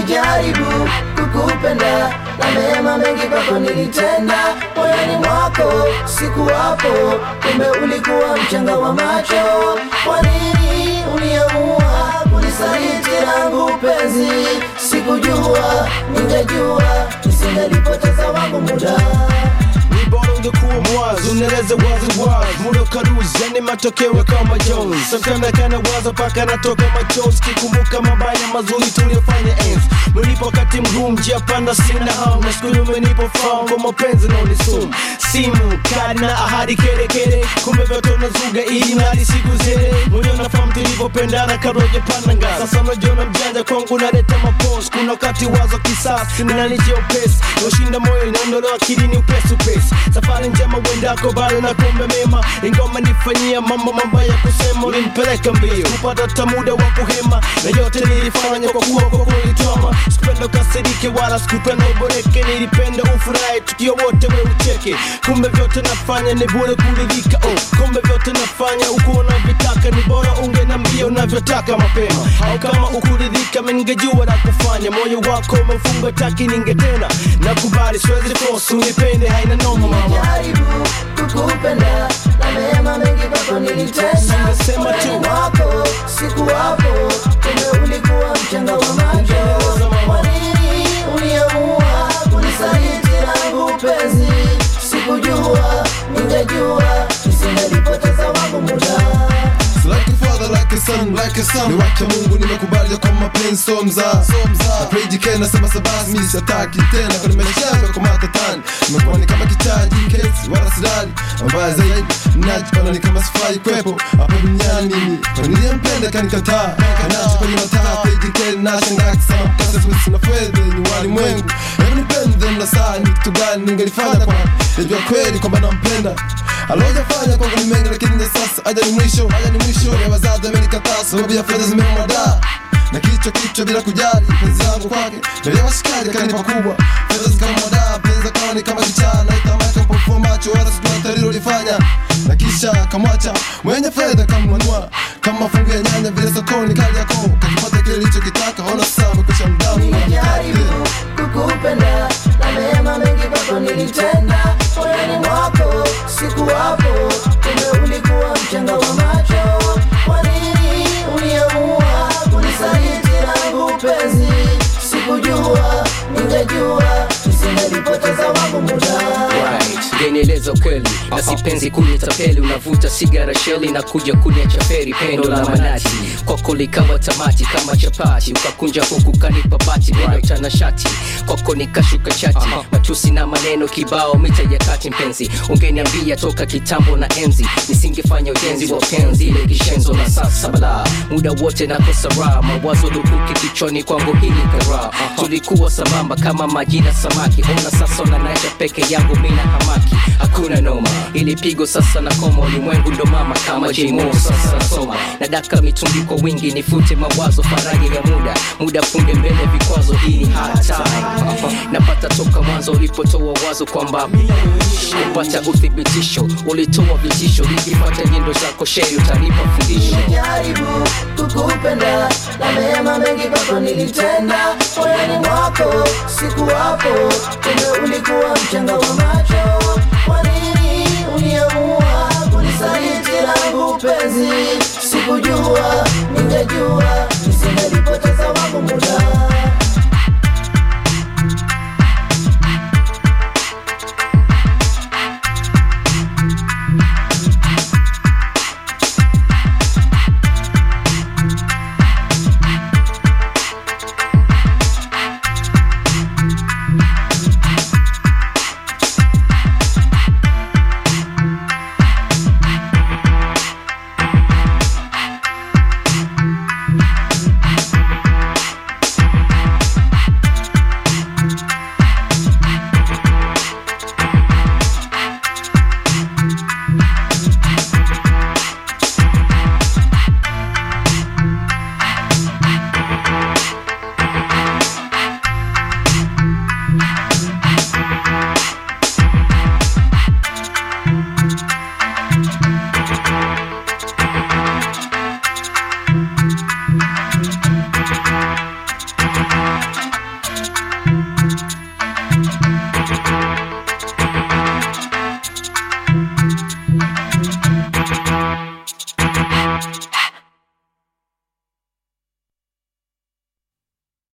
Nilijaribu kukupenda na mema mengi kwako nilitenda, moyoni mwako sikuwapo, kumbe ulikuwa mchanga wa macho. Kwa nini uniamua kunisaliti langu penzi? Sikujua, ningejua nisingelipoteza wangu muda. Ni bora ungekuwa mwazi, unaeleza wazi wazi, muda ukaruzi, yani matokeo kama Jones. Sometimes kana waza paka natoka machozi, kikumbuka mabaya mazuri tuliyofanya enzi. Mlipo wakati mgumu, njia panda, sina hamu, na siku nyuma umenipa fahamu kwa mapenzi na unisumu. Simu kadi na ahadi kere kere, kumbe vyote unazuga ili nadi siku zile. Mwenyewe unafahamu tulivyopendana kabla hujapanda ngazi. Sasa unajiona mjanja kwangu, naleta mapozi. Kuna wakati wazo kisasi linanijia upesi, ushinda moyo inaondolewa akilini upesi upesi. Safari njema uendako, bado nakuombe mema, ingoma nifanyia mambo mabaya kusema, ulinipeleka mbio kupata hata muda wa kuhema, na yote nilifanya kwa kuwa kwa kulitwama. Sikupenda ukasirike wala sikupenda uboreke, nilipenda ufurahi tukio wote we ucheke. Kumbe vyote nafanya ni bure kuridhika, oh. Kumbe vyote nafanya uko unavyotaka, ni bora ungenambia unavyotaka mapema, au kama ukuridhika mimi ningejua la kufanya. Moyo wako umefunga taki, ningetena nakubali, siwezi force unipende, haina noma mama. Nilijaribu kukupenda na mema mengi kwako nilitenda, Singesema tu. moyoni mwako sikuwapo, kumbe ulikuwa mchanga wa macho. Kwa nini uniamua kunisaliti langu penzi? Sikujua, ningejua nisingelipoteza wangu muda. So like a father, like a son, like a son. Ni wake Mungu nimekubali kwa mapenzi so mzaa. Na pray jike nasema sabasi mimi sitaki tena kwa maisha yangu kwa matatani. Nimekuwa ni kama kichaji kesi wala sidani. Mbaya zaidi najipana ni kama sifai kwepo hapa duniani mimi. Kwa niliyempenda kanikataa. Kanacho kwenye mataa pray jike na shangaa kisema mpasa sisi na fedha ni walimwengu. Hebu nipende na saa ni kitu gani ningelifanya kwa Najua kweli kwamba nampenda alojafanya kwangu ni mengi lakini na sasa aja ni mwisho aja ni mwisho ya wazazi amenikataa sababu ya fedha zimemwadaa na kichwa kichwa bila kujali penzi langu kwake mbele ya washikaji akanipa kubwa fedha zikamwadaa penzi akawa ni kama kichaa na itamaka mpofua macho wala sijua tarilo lifanya na kisha kamwacha mwenye fedha kamnunua kama mafungu ya nyanya vile sokoni kali yako kakipata kile lichokitaka ona sasa amekwisha mdamu Nilijaribu kukupenda na mema mengi kwako nilitenda, moyoni mwako sikuwapo, kumbe ulikuwa mchanga wa macho. Kwa nini uniamua kunisaliti langu penzi? Sikujua, ningejua nisingelipoteza wangu muda. Right. Genieleza ukweli na sipenzi kunitapeli, unavuta sigara sheli na kuja kuniacha feri, pendo la manati kwako likawa tamati kama chapati, ukakunja huku kanipa bati neno chana shati kwako nikashuka chati, matusi na maneno kibao mita ya kati. Mpenzi, ungeniambia toka kitambo na enzi, nisingefanya ujenzi wa penzi ile kishenzo na sasa bala, muda wote nakosa raha, mawazo lukuki kichwani kwangu hili kara, tulikuwa sambamba kama maji na samaki, ona sasa unanacha peke yangu mina hamaki, hakuna noma, ili pigo sasa na koma, ulimwengu ndo mama kama J-Mo sasa nasoma, nadaka mitungi kwa wingi, nifute mawazo, faraja ya muda, muda punde mbele vikwazo, hii ni hard time, napata toka mwanzo ulipotoa wazo kwamba kupata uthibitisho, ulitoa vitisho, nikipata nyendo zako sheri utanipa fundisho Nilijaribu kukupenda na mema mengi kwako nilitenda, moyoni mwako sikuwapo, kumbe ulikuwa mchanga wa macho. Kwa nini uniamua kunisaliti langu penzi? Sikujua, ningejua nisingelipoteza wangu muda. Bye.